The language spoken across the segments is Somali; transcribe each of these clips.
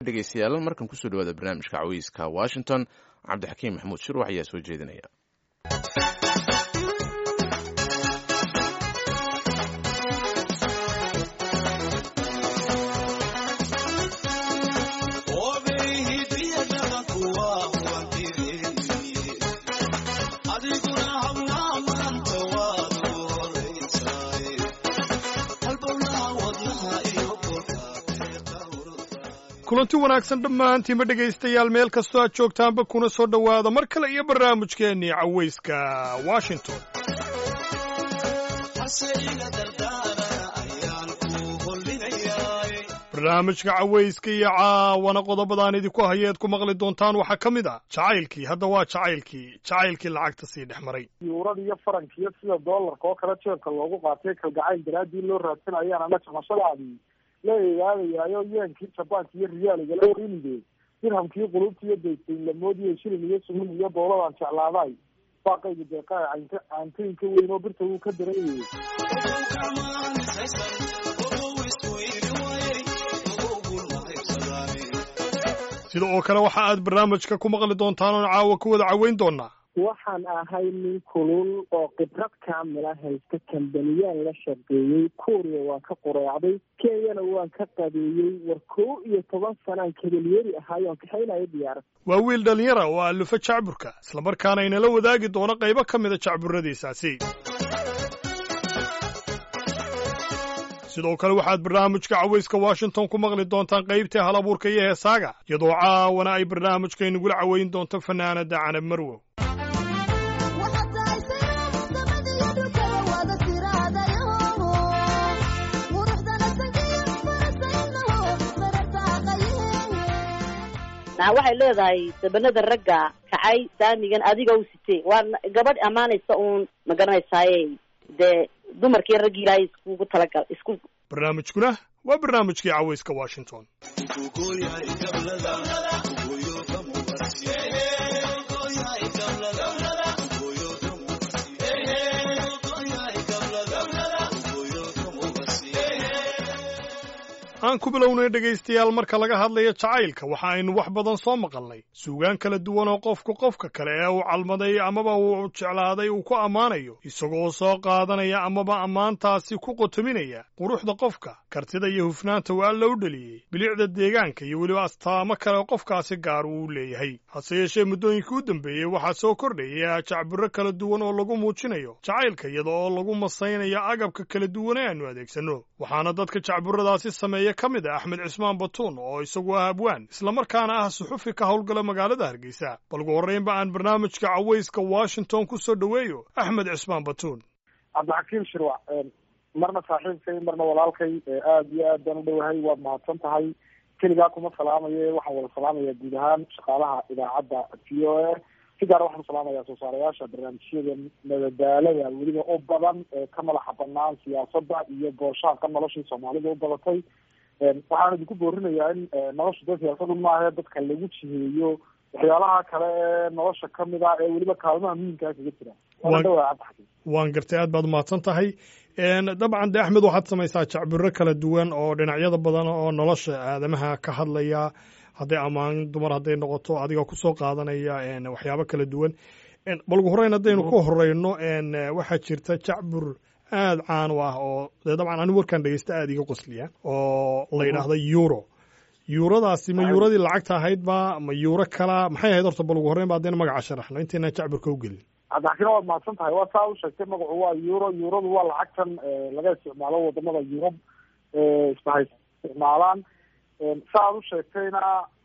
dhegeystayaal markan kusoo dhawaada barnaamijka cawiiska washington cabdixakiim maxamuud shirwax ayaa soo jeedinaya kulanti wanaagsan dhammaantiinba dhegaystayaal meel kastoo aad joogtaanba kuna soo dhowaada mar kale iyo barnaamijkeennii cawayska washington barnaamijka cawayska iyo caawana qodobadaan idinku hayeed ku maqli doontaan waxaa ka mid ah jacaylkii hadda waa jacaylkii jacaylkii lacagta sii dhex maray yuurada iyo farankiyo sida doolarka oo kale jeebka loogu qaatay kalgacayl daraaddii loo raadsanayaan ama jamashadaadii la eegaadayaayo yeenkii jabaanka iyo riyaaliga la warinide dirhamkii qulubta iyo daysayn lamoodiyo shilin iyo sumin iyo dowladaan jeclaaday baaqayga deeqaa caynka caantooyinka weyn oo birta wuu ka dareeyay sida oo kale waxa aad barnaamijka ku maqli doontaan oon caawa ku wada caweyn doonaa waxaan ahay nin kulul oo khibrad kaamila haysta kambaniyaan la shaqeeyey kuuriya waan ka qureecday kenyana waan ka qadeeyey war kow iyo toban sanaan kabalyeeri ahaayoon kaxaynayo diyaarad waa wiil dhallinyara oo allufa jacburka islamarkaana inala wadaagi doono qaybo ka mida jacburradiisaasi sidoo kale waxaad barnaamijka cawayska washington ku maqli doontaan qaybtii hal abuurka iyo heesaaga iyadoo caawana ay barnaamijka inagula caweyn doonto fanaanada canab marwow waxay leedahay dabanada ragga kacay saamigan adiga u sitee waa gabadh ammaanaysa uun ma garanaysaaye dee dumarkii raggii ilaahay iskugu talagal isku barnaamijkuna waa barnaamijkii cawayska washington aan ku bilownay dhegaystayaal marka laga hadlayo jacaylka waxa aynu wax badan soo maqalnay suugaan kala duwan oo qofku qofka kale ee uu calmaday amaba uu jeclaaday uu ku ammaanayo isagoo soo qaadanaya amaba ammaantaasi ku qotominaya quruxda qofka kartida iyo hufnaanta uu alla u dheliyey bilicda deegaanka iyo weliba astaamo kale qofkaasi gaar uu leeyahay hase yeeshee muddooyinkii u dambeeyey waxaa soo kordhaya jacbiro kala duwan oo lagu muujinayo jacaylka iyada oo lagu masaynayo agabka kala duwan ee aanu adeegsanno waxaana dadka jacburadaasi sameeya ka mid ah axmed cismaan batuun oo isagu ah abwaan islamarkaana ah suxufi ka howlgala magaalada hargeysa bal ugu horreynba aan barnaamijka cawayska washington ku soo dhoweeyo axmed cismaan batuun cabdixakiim shirwac marna saaxiibkay marna walaalkay aada iyo aad baan u dhowahay waad mahadsan tahay keligaa kuma salaamaye waxaan wada salaamayaa guud ahaan shaqaalaha idaacadda v o a si gaara waxaan salaamayaa soo saarayaasha barnaamijyada madadaalada weliba u badan ee ka madaxa banaan siyaasadda iyo booshaanka noloshii soomaalida u badatay waxaan idinku boorinayaa in nolosha dad siyaasadu maahe dadka lagu jiheeyo waxyaalaha kale ee nolosha kamid ah ee weliba kaalmaha muhiimkaa kaga jira waana dhawaa cabdixakiim waan gartay aad baad umahadsan tahay dabcan de axmed waxaad samaysaa jacbiro kala duwan oo dhinacyada badan oo nolosha aadamaha ka hadlaya hadday ammaan dumar hadday noqoto adiga kusoo qaadanaya waxyaabo kala duwan bal ugu horreyn haddaynu ku horeyno waxaa jirta jacbur aada caan u ah oo dee dabcan anigu warkaan dhegeysta aada iga qosliya oo la yidhaahda euro yuuradaasi ma yuuradii lacagta ahayd ba ma yuuro kala maxay ahayd horta bal ugu horreyn ba haddayna magaca sharaxno intaynaan jacburka u gelin cabdixakiin waad mahadsan tahay waa saa u sheegtay magacu waa euro euradu waa lacagtan laga isticmaalo wadamada yurub isbahay isticmaalaan sa aad u sheegtayna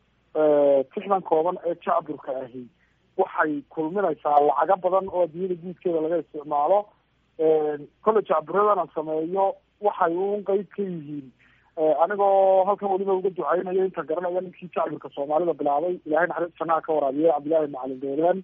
tixdan kooban ee jacburka ahi waxay kulminaysaa lacago badan oo adduunyada guudkeeda laga isticmaalo kolle jacburadan aan sameeyo waxay un qeyb ka yihiin anigoo halkan weliba uga duceynayo inta garanaya ninkii jacburka soomaalida bilaabay ilahay naxariis janaha ka waraabiye cabdillahi macalin doolaan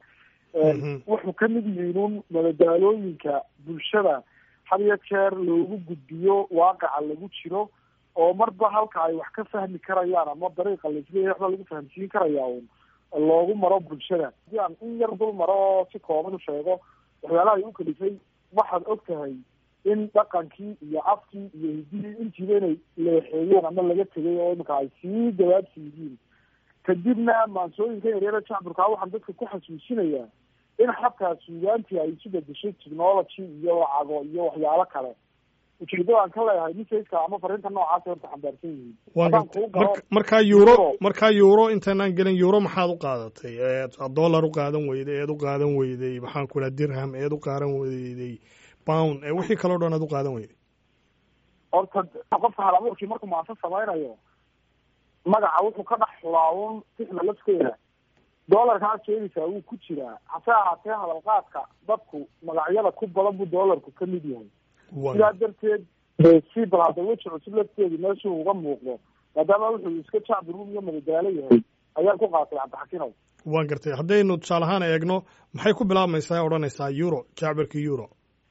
wuxuu kamid yihiin un madadaalooyinka bulshada had iyo jeer loogu gudbiyo waaqaca lagu jiro oo marba halka ay wax ka fahmi karayaan ama dariiqa laisleeyahay waxba lagu fahamsiin karaya un loogu maro bulshada hadii aan in yar dul maro oo si kooban u sheego waxyaalaha ay u kalifay waxaad og tahay in dhaqankii iyo afkii iyo hidihii intiiba inay leexeeyeen ama laga tegay oo imika ay sii gabaabsi yihiin kadibna maansooyinka yaryara jacburkaa waxaan dadka ku xasuusinayaa in xataa suugaantii ay isu bedeshay technology iyo lacago iyo waxyaalo kale ujeedada aan ka leeyahay ninkayska ama fariinta noocaasa horta xambaarsan yihiin haddaan kuu galo markaa euro markaa euro intaanaan gelin euro maxaad u qaadatay eed dollar u qaadan weyday eed u qaadan weyday maxaan ku dhaha dirham eed u qaadan weyday pound ee wixii kaloo dhan aad u qaadan weyday horta qofka hal abuurkii markuu maansa samaynayo magaca wuxuu ka dhex xulaawun sixda lafteeda doolarkaa sheegaysaa wuu ku jiraa hase ahaatee hadalqaadka dadku magacyada ku badan buu doolarku ka mid yahay sidaa darteed si bal hadda weji cusub lafteedi meeshuu uga muuqdo maadaama wuxuu iska jacbiruum iyo madadaalo yahay ayaan ku qaatay cabdixakinow waan gartay haddaynu tusaale ahaan eegno maxay ku bilaabmaysaa odhanaysaa euro jacbirka euro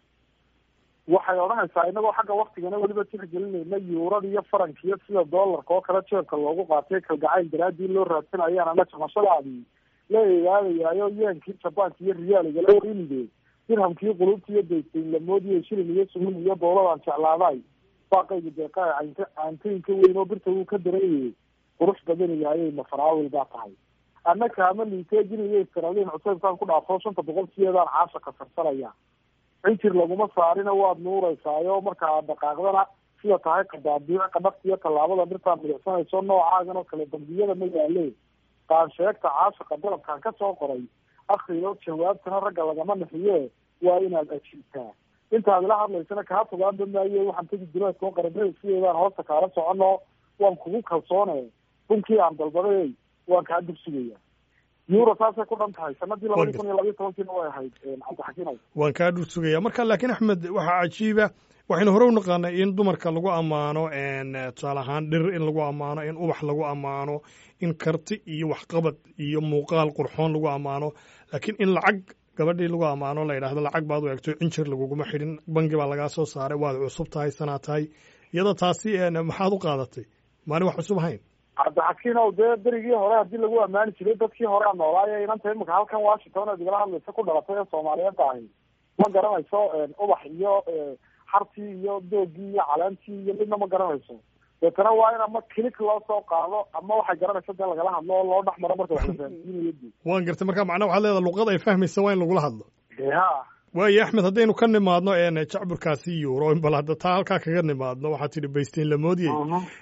waxay odhanaysaa inagoo xagga waktigana weliba tixgelinayna yuurada iyo faranka iyo sida doolarka oo kale jeebka loogu qaatay kalgacayl daraadii loo raadsanayaan ama jamashadaadii la eegaadayaayo yeenkii jabaanka iyo riyaaliga la warinide dirhamkii qulubta iyo daytayn lamoodiyo shilin iyo sumin iyo dooladaan jeclaaday baaqayga deeqa caynta caantooyinka weyn oo birta wuu ka darayay qurux badan yahay mafaraawil baa tahay annaka ama liiteejin iyo istiraliin cuseybkaan ku dhaafo shanta boqol sideedaan caasha ka sarsanaya cinjir laguma saarina waad nuureysaayo markaa dhaqaaqdana sida tahay qadaabiic qadhafta iyo tallaabada dhirtaa midicsanayso noocaagan oo kale dambiyada ma yaale qaansheegta caashaqa dalabkaan ka soo qoray akriyo jawaabtana ragga lagama naxiye waa inaad ajiibtaa intaad ila hadlaysana kaa fogaanba maayo waxaan tegi duleedkao qaramada sideedaan hoosta kaala socono waan kugu kalsoone bunkii aan dalbaday waan kaa dursugaya euro saasay ku dhan tahay sanadii labadi kun iyo labiyo tobankiina way ahayd cabdixakiinow waan kaa dhur sugaya marka laakiin axmed waxaa cajiiba waxaynu hore u naqaanay in dumarka lagu ammaano tusaale ahaan dhir in lagu ammaano in ubax lagu ammaano in karti iyo waxqabad iyo muuqaal qurxoon lagu ammaano laakiin in lacag gabadhii lagu ammaano la yidhahdo lacag baad u egto cinjir laguguma xidhin bangi baa lagaa soo saaray waad cusub tahay sanaa tahay iyada taasi maxaad u qaadatay maani wax cusub ahayn cabdixakiinow dee berigii hore haddii lagu ammaani jiray dadkii hore a noolaayo inanta imika halkan washington aad igala hadlaysa ku dhalatay ee soomaaliyeedda ahi ma garanayso ubax iyo xartii iyo doogii iyo caleentii iyo midna ma garanayso deetana waa in ama kilik loo soo qaado ama waxay garanaysa dee lagala hadlo oo loo dhex maro marka wax la fahamsiinayo de waan gartay marka macnaa waxaad leedahay luqad ay fahmaysa waa in lagula hadlo ha waayo axmed haddaynu ka nimaadno jacburkaasi euro bal hadda taa halkaa kaga nimaadno waxaad tidhi baystiin lamoodiyey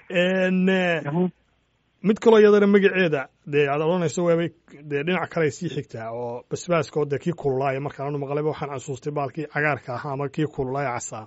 mid kaloo iyadana magaceeda dee aad odhanayso waabay dee dhinac kale sii xigtaa oo basbaaska oo dee kii kululaaya markaan maqlayba waxaan xasuustay baalkii cagaarka ahaa ama kii kululaaya casaa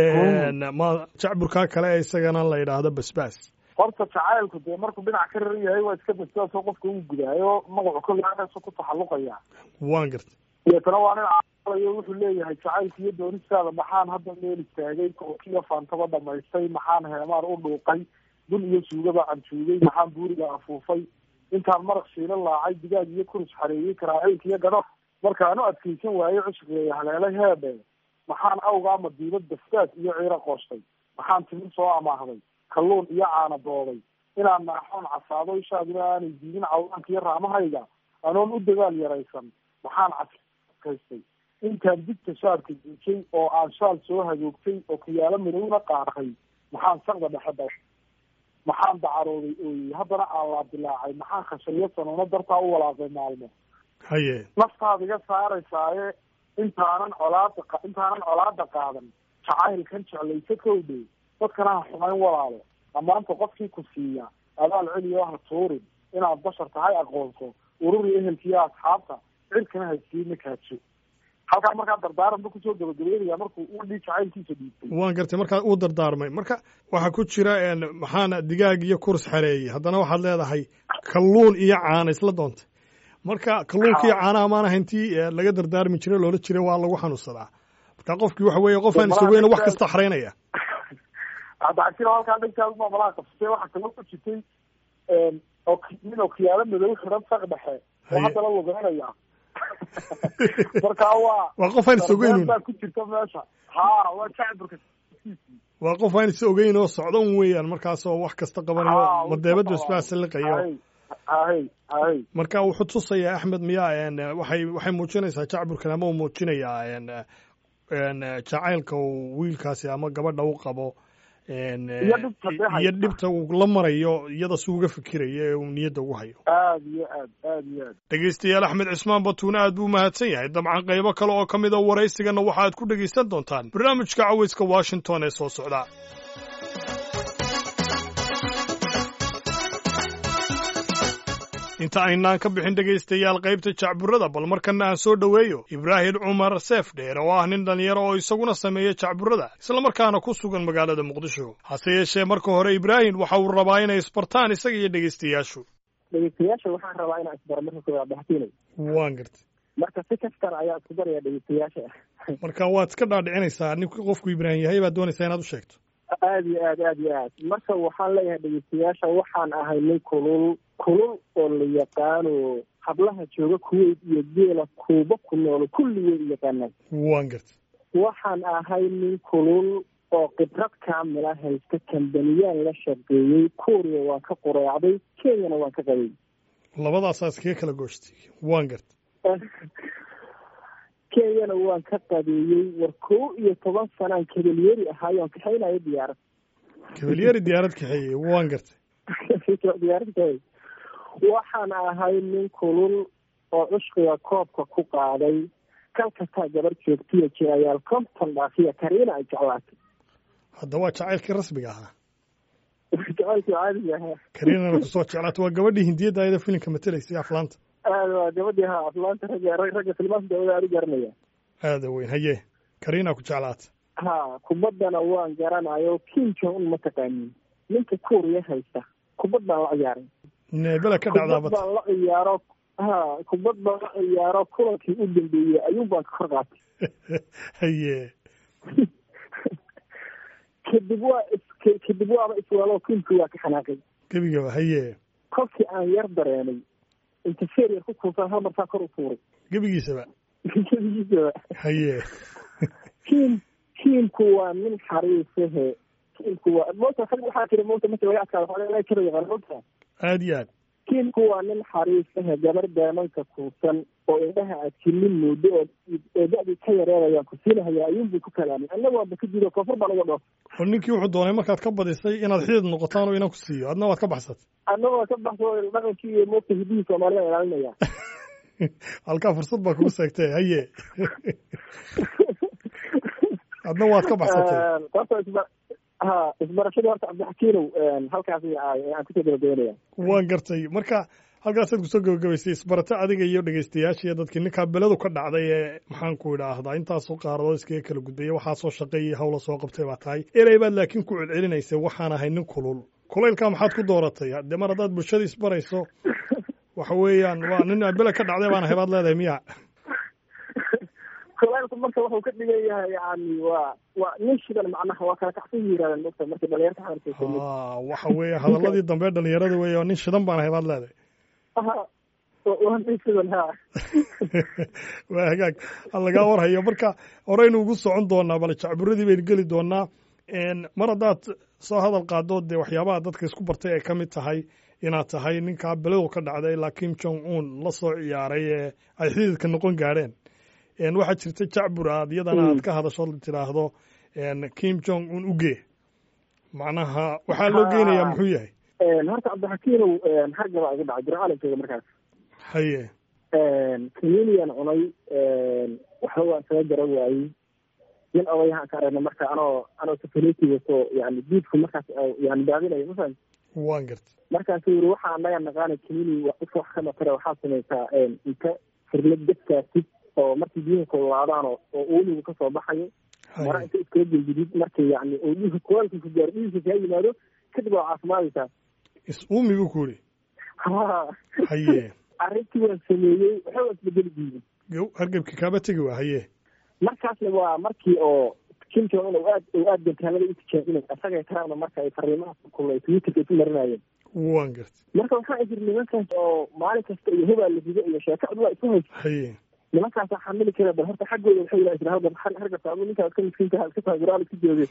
ma jacburkaa kale isagana la yidhaahdo basbaas horta jacaylku dee markuu dhinac ka raran yahay waa iska basbaas oo qofka uu gudaayo magacu kolaasu ku taxalluqaya waan gartay deetana waa nin calayo wuxuu leeyahay jacaylka iyo doonistaada maxaan hadda meel istaagay kookiyo faantaba dhamaystay maxaan heemaan u dhuuqay bun iyo suugaba canjuugay maxaan buuriga afuufay intaan maraq shiila laacay digaag iyo kurus xareeyey karaaciilka iyo gadho markaan u adkaysan waayey cushqeeya haleelay heebe maxaan awgaa madiibad basbaas iyo ciiro qoostay maxaan timir soo amaahday kalluun iyo caana dooday inaan naaxoon casaado ishaaduna aanay diidin cawaanka iyo raamahayga anoon u dagaal yaraysan maxaan caskaystay intaan digta shaarka diijay oo aan shaal soo hagoogtay oo kiyaalo midowna qaatay maxaan saqda dhexe da maxaan dacarooday ooyey haddana aan laadilaacay maxaan khashayo sanuuno dartaa u walaaqay maalmo haye naftaad iga saaraysaaye intaanan colaada intaanan colaada qaadan jacaylkan jeclaysa kowdhe dadkana ha xumayn walaalo ammaanta qofkii ku siiya abaal celiyo ha tuurin inaad bashar tahay aqoonso ururi ehelkiiyo asxaabta cirkana haysiina kaajo halkaa markaa dardaaranba kusoo gabagabeynaya markuu udhii jacaylkiisa dhiibtay waan gartay markaa uu dardaarmay marka waxaa ku jira maxaana digaag iyo kurs xareeyey haddana waxaad leedahay kalluun iyo caana isla doontay marka kalluunka iyo caanaha maan ahayntii laga dardaarmi jiray loola jiray waa lagu xanuunsadaa marka qofkii waxa weeye qofaan isogeyna wax kasta xaraynaya cabdicasir halkaa dhankaadu baa malaha qabsatay waxaa kaloo ku jirtay oo nin oo kiyaalo madow xiran saq dhexe oo haddana lugeynaya marka waa waa qof aan is ogeyn baa ku jirta meesha ha waa jacburka waa qof aan is ogeyn oo socdan weeyaan markaasoo wax kasta qabanayo madeebada isbaasa liqayo hay hay marka wuxuu tusayaa axmed miyaa waxay waxay muujinaysaa jacburkan ama uu muujinayaa jacaylka uu wiilkaasi ama gabadha u qabo Iyo dhibta dhex iyo haysa. dhibta uu la marayo iyada si uga fikirayo ee uu niyadda ugu hayo aada iyo aad aada iyo aad dhegaystayaal axmed cismaan batuune aad buu mahadsan yahay dabcan qaybo kale oo ka mid a waraysigana waxaad ku dhegaysan doontaan barnaamijka cawayska washington ee soo socda inta aynaan ka bixin dhegaystayaal qaybta jacburada bal markana aan soo dhoweeyo ibraahim cumar seef dheer oo ah nin dhallinyaro oo isaguna sameeya jacburada islamarkaana ku sugan magaalada muqdisho hase yeeshee marka hore ibraahim waxa uu rabaa inay isbartaan isaga iyo dhegaystayaashu dhegeystayaasha waxaan rabaa inaan isbaro marka koowaad baxsiinay waan gartay marka si kastan ayaa isku daraya dhegeystayaasha marka waad iska dhaadhicinaysaa ninku qofku ibraahim yahay baad doonaysaa inaad u sheegto aada iyo aad aada iyo aad marka waxaan leeyahay dhegeystayaasha waxaan ahay nin kulul kulul oo la yaqaano hablaha jooga kuweyt iyo geela kuuba ku noolo kulligooda yaqaanaan waan gartay waxaan ahay nin kulul oo khibrad kaamila haysta kambaniyaan la shaqeeyey kuuriya waan ka qureecday kenyana waan ka qabay labadaasaa iskaga kala gooshtay waan gartay kenyana waan ka qabeeyey war kow iyo toban sanaan kabelyeeri ahaayoon kaxaynayo diyaarad kabalyeeri diyaarad kaxeeyey waan gartay diyaarad kaxeey waxaan ahay nin kulul oo cushqiga koobka ku qaaday kal kastaa gabar joogtiya jirayaal konton dhaafiya kariina ay jeclaatay hadda waa jacaylkii rasmiga ahaa jacaylkii caadiga ahaa kariinana kusoo jeclaata waa gabadhii hindiyadda ayada filimka matelaysay aflaanta aada waa gabadhii ha aflaanta ragga ragga filmaanta dawada aad u garanaya aada weyn haye kariina ku jeclaata ha kubaddana waan garanayo kim jong un ma taqaanin ninka kuuriya haysta kubad baan la ciyaaray neebela ka kubad dhacdaabata baan la ciyaaro ha kubad baan la ciyaaro kulankii u dambeeyey ayuun baan ka kor qaatay haye kadib waa is kadib waaba isweelo kiimkii waa ka xanaaqay gebigaba haye kolkii aan yar dareemay interfeer yar ku kuusan hal marsaa kor u tuuray gebigiisaba gebigiisaba haye kiim kiimku waa nin xariisahe kiimku waa moota rag waxaa jira moota marka laga adkaado waxaa laga jira yaqaan moota aada iyo aad kiimku waa nin xariisahe gabar daamanka kuusan oo indhaha aad jinin muddo oo oo da-dii ka yareedayaan ku siinahaya ayuunbuu ku kalaamay annaga waaba ka jido koonfur baa laga dhoof oo ninkii wuxuu doonay markaad ka badisay inaad xidid noqotaan oo inan ku siiyo adna waad ka baxsatay annagoo ka baxso dhaqankii iyo moogta hidihii soomaalida ilaalinaya halkaa fursad baa kugu seegtay haye adna waad ka baxsatay horta isba ha isbarashadii horta cabdixakiinow halkaas aan kusoo gabagabeynaya waan gartay marka halkaasaad kusoo gabagabaysay isbarato adiga iyo dhegaystayaasha iyo dadkii ninkaa beladu ka dhacday ee maxaan ku idhaahdaa intaasoo qaaradood iskaga kala gudbaya waxaasoo shaqeeyay hawla soo qabtay baa tahay erey baad laakiin ku celcelinaysa waxaan ahay nin kulul kulaylkaa maxaad ku dooratay dee mar haddaad bulshada isbarayso waxa weeyaan waa nin bele ka dhacday baan ahay baad leedahay miya kulaylku marka wuxuu ka dhigan yahay yani waa waa nin shidan macnaha waa kala kacsan yirahdeen mogta marka dhalinyarta xamarkeysa ha waxa weeye hadaladii dambe dhalinyarada weeye oo nin shidan baan ahay baad leedahay ha waa nin shidan ha waa hagaag ha lagaa warhayo marka horeynu ugu socon doonaa bal jacburadii baynu geli doonaa mar haddaad soo hadal qaado dee waxyaabaha dadka isku bartay ay ka mid tahay inaad tahay ninkaa beladu ka dhacday ilaa kim jong un la soo ciyaaray ee ay xididka noqon gaadheen waxaa jirta jacbur aad iyadana aad ka hadasho tidhaahdo kim jong un uge macnaha waxaa loo geynayaa muxuu yahay horta cabdixakiinow harga baa iga dhacay jiro caalamkeyga markaas haye communian cunay waxba waan isaga garan waayey nin odayahaan ka aragna marka anoo anoo safaretiga soo yani diidku markaas yani daadinayo mafahant waan gartay markaasu yiri waxaa anaga naqaana comuni dadka wax ka matara waxaa samaysaa inta firlad dadkaasid oo markii biyuhu kululaadaan oo uumigu kasoo baxayo mara inta iskala gelgidid markii yani oo dhiiga kulaalka ku gaaro dhiigka kaa yimaado kadib waa caafimaadaysaa is uumi buu ku yidhi ha haye arrintii waan sameeyey waxba waa isbedeli diiday gow hargebki kaaba tegi waa haye markaasna waa markii oo kim jong un aad oo aad gantaalada u tijaabinay asaga taraana marka ay fariimaha kulay twitterka isu marinayeen waan gartay marka waxaa jir nimankaas oo maalin kasta iyo hubaa la rido iyo sheeko cudlaa isu haysa haye nimankaasa xamili kara bal horta xaggooda waxay yidhaha isra hadda hargabta adu ninkaa iska miskiinka iska tahay guraal iska jooge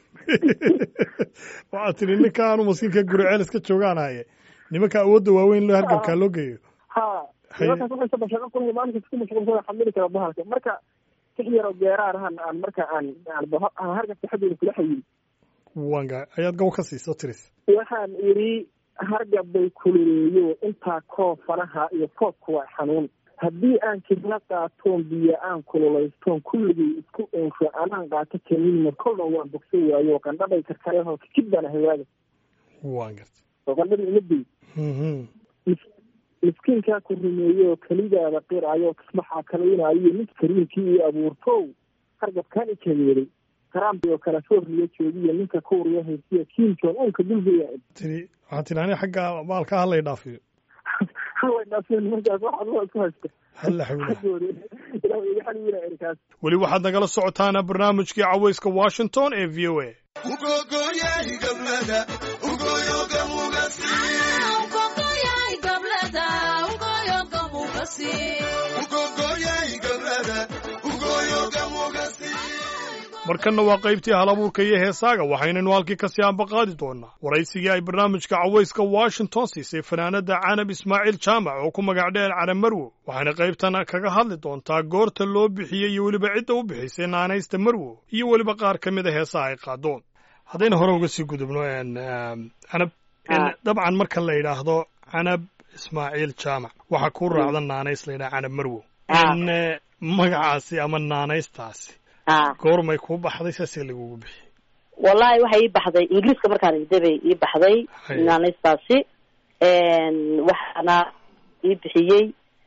waxaad tiri ninka anu maskiinka guriceel iska joogaan haye nimanka awoodda waaweyn loo hargabkaa loo geeyo ha nimankaas waxay saba shaqo kulaya maalin kasta ku mashquulsada xamili kara bahalka marka six yar oo geeraarahan aan marka aan aan hargabka xaggeeda kula xayiy wanga ayaad gow ka siiso tiris waxaan idhi hargab bay kululeeyo intaa koo fanaha iyo foodku waa xanuun haddii aan kidla qaatoon biyo aan kululaystoon kulligay isku ensho anaan qaato kaniinna kolna waan bogso waayo qandhabay karkarehoo kikid baan ahawaaga waan garta oo qandhada imaday miskiinkaa ku rumeeyo kelidaada qiraayo kismaxaa kalaynayo ninka kariimkii iyo abuurtow hargabkaan i kageeday karaambi oo kala sooriya joogiyo ninka kuuriya haysiya kiinjoon uunka dulgeya tiri waxaa tiri ani xagga maalka halay dhaafiyo halay dhaafiyo nimankaas waxaad loo isku haysta halla xawla xaggooda ilaah iga xaliila erikaas weli waxaad nagala socotaana barnaamijkii cawayska washington ee v o a markanna waa qaybtii halabuurka iyo heesaaga waxaynaynu halkii kasii ambaqaadi doonaa waraysigii ay barnaamijka cawayska washington siisay fanaanada canab ismaaciil jaamac oo ku magac dheer canab marwo waxayna qaybtan kaga hadli doontaa goorta loo bixiyey iyo weliba cidda u bixisay naanaysta marwo iyo weliba qaar ka mid a heesaha ay qaadoon haddayna hore uga sii gudubno canab dabcan marka la yidhaahdo canab ismaaciil jaamac waxaa ku raacda naanays la yidhaha canab marwo magacaasi ama naanaystaasi goormay kuu baxday saasee lagugu bixiyey wallahi waxay ii baxday ingiriiska markaan igday bay ii baxday naanaystaasi waxaana ii bixiyey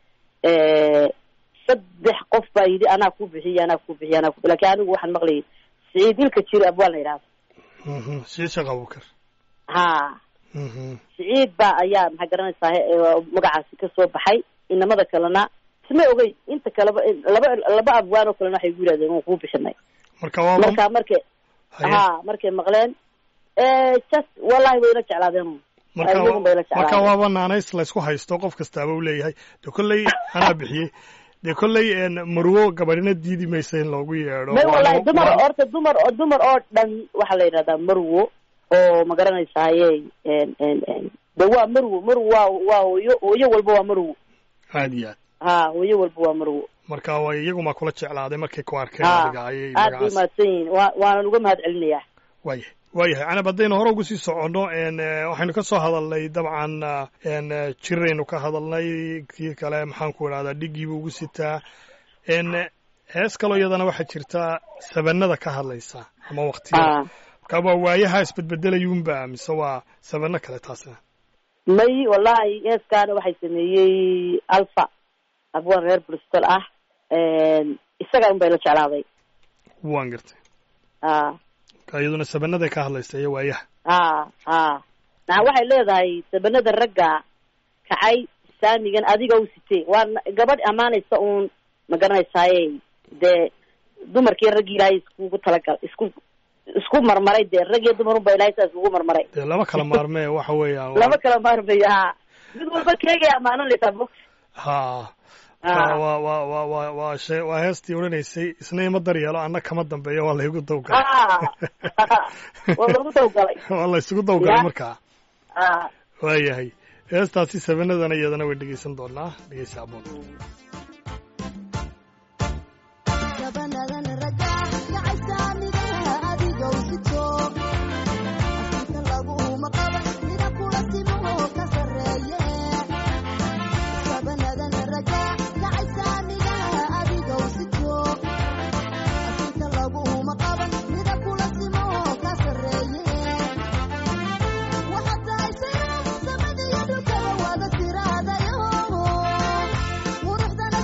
saddex qof baa yidhi anaa ku bixiyey anaa ku bixiyey anaa ku lakin anigu waxaan maqlayay siciid ilka jiro abwaan la yidhahdo siciid sheekh abubakar ha siciid baa ayaa maxaa garanaysaa magacaasi ka soo baxay inamada kalena isma ogey inta kaleba laba laba abwaan oo kalena waxay gu yidhahdeen waan kuu bixinay marka waa marka markay ha markay maqleen just wallahi way ila jeclaadeen marka iyagun bay ila marka jeclaadeen waaba naanays laysku haysto qof kastaaba u leeyahay dee kolley anaa bixiyey dee kolley marwo gabadhina diidi maysa in loogu yeedho may Waa wallahi loo- dumar waa- horta dumar oo dumar oo dhan waxaa la yidhahdaa marwo oo ma garanaysaye de waa marwo marwo waa waa hooyo hooyo walba waa marwo aad iyo aad ha hooyo walba waa marwo marka way iyagumaa kula jeclaaday markay ku arkeen ha adiga ayay aad bay magacaas mahadsan yihiin wa waanan uga mahad celinayaa waayahay waayahay canab haddaynu hore ugu sii soconno n waxaynu ka soo hadalnay dabcan n jiraynu ka hadalnay kii kale maxaan ku idhahdaa dhigiibuu ugu sitaa n hees kaloo iyadana waxaa jirta sabanada ka hadlaysa ama waktiyada ha marka waa waayaha isbedbedelayuunba mise waa sabano kale taasina may wallahi heeskaana waxay sameeyey alfa abwaan reer bristol ah isaga un bay la jeclaaday waan gartay ha marka iyaduna sabanaday ka hadlaysa iyo waayaha ha ha naa waxay leedahay sabanada ragga kacay saamigan adiga u sitee waa na- gabadh ammaanaysa uun ma garanaysaaye dee dumarkii raggii ilaahay iskugu talagal isku isku marmaray dee rag iyo dumar unba ilaahay saa iskugu marmaray dee lama kala maarmee waxa weeyaan waa- lama kala maarmayo ha mid walba keegay ammaananaysaa bog ha ha waa waa waa waa waa shee waa heestii odhanaysay isna ima daryeelo anna kama dambeeyo waa laygu dawgalay ha waa lagu dawgalay waa la isugu dawgalay Ya. markaa ha waayahay heestaasi sabanadana iyadana way dhegeysan doonaa dhegeysa aboon gabanadan raga gacaysaamigaha adigow sito asinka laguma qaba mida kula simo ka sarreeye gabanadan raga gacaysaamigaha adigow sito asinka laguma qaba mida kula simo ka sarreeye waxaad tahay siro samadiyo dhulkaba wada siraadayo quruxdan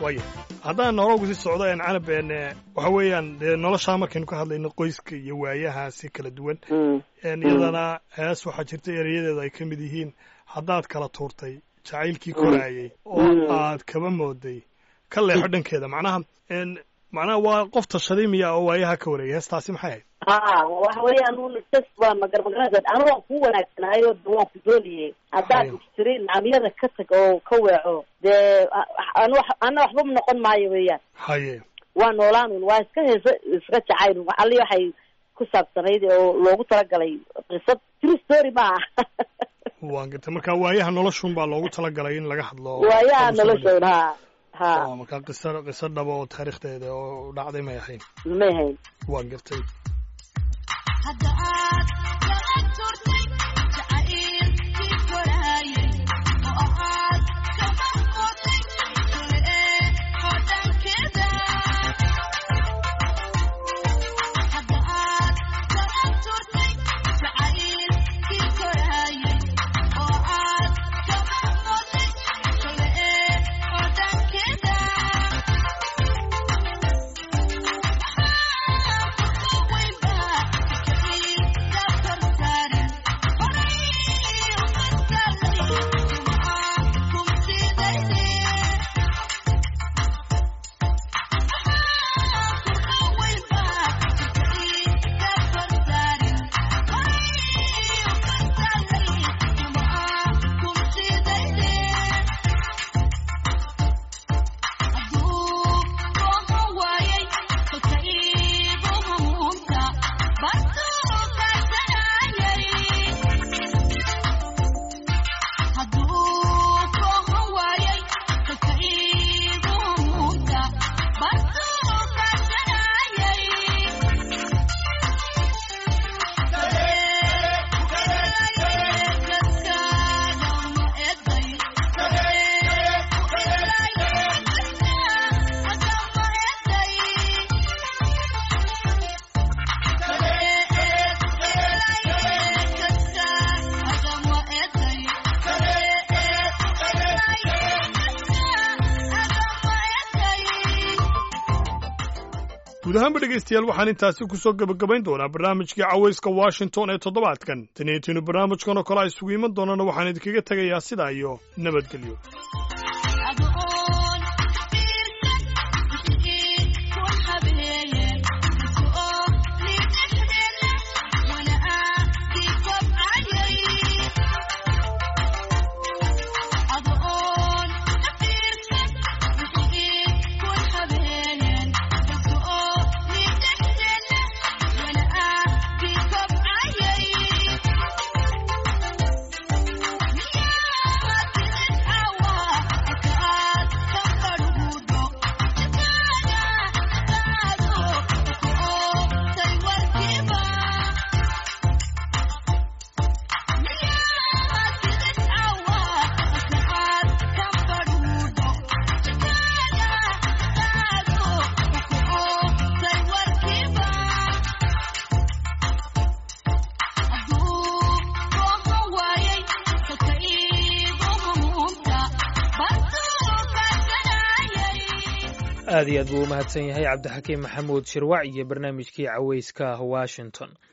waaya haddaan nologu si socdo een canab een eh, waxa weeyaan dee noloshaa markaynu ka hadlayno qoyska iyo waayahaasi kala duwan Mm. een iyadana hees waxaa jirta erayadeeda ay ka mid yihiin haddaad kala tuurtay jacaylkii koraayay oo Mm. aad kaba mooday ka leexo dhankeeda macnaha een macnaha waa qof tashaday miya oo waayaha ka wareegay heestaasi maxay ahayd ha waxa weeyaan un jas waa magarmagarada anu waan ku wanaagsanahay oo de waan ku doonayay haddaad Hayo. tiri nacamyada ka tag oo ka weeco dee anu wax ana waxba noqon maayo weeyaan haye waa noolaanun waa iska heeso iska jacayl ali waxay ku saabsanayd oo loogu talagalay qisad true story maaha waan gartay marka waayaha noloshun baa loogu talagalay in laga hadlo waayaha lagu soo noloshoon ha ha bandhigo. marka qiso qiso dhaba oo taariikhdeeda oo dhacday may ahayn may hayn waan gartay hadda aad kala turtay jacaylkii koraayay oo aad kaba qotay kale ee hodhankeeda hadda aad kala turtay jacaylkii koraayay oo aad kaba qotay kale ee hodhankeeda guud ahaanba dhegaystayaal waxaan intaasi ku soo gebagabayn doonaa barnaamijkii cawayska washington ee toddobaadkan tanietiinu barnaamijkan oo kale a isugu iman doonana waxaan idinkaga tegayaa sidaa iyo nabadgelyo aad iyo aad buu u mahadsan yahay cabdixakiim maxamuud shirwac iyo barnaamijkii cawayska washington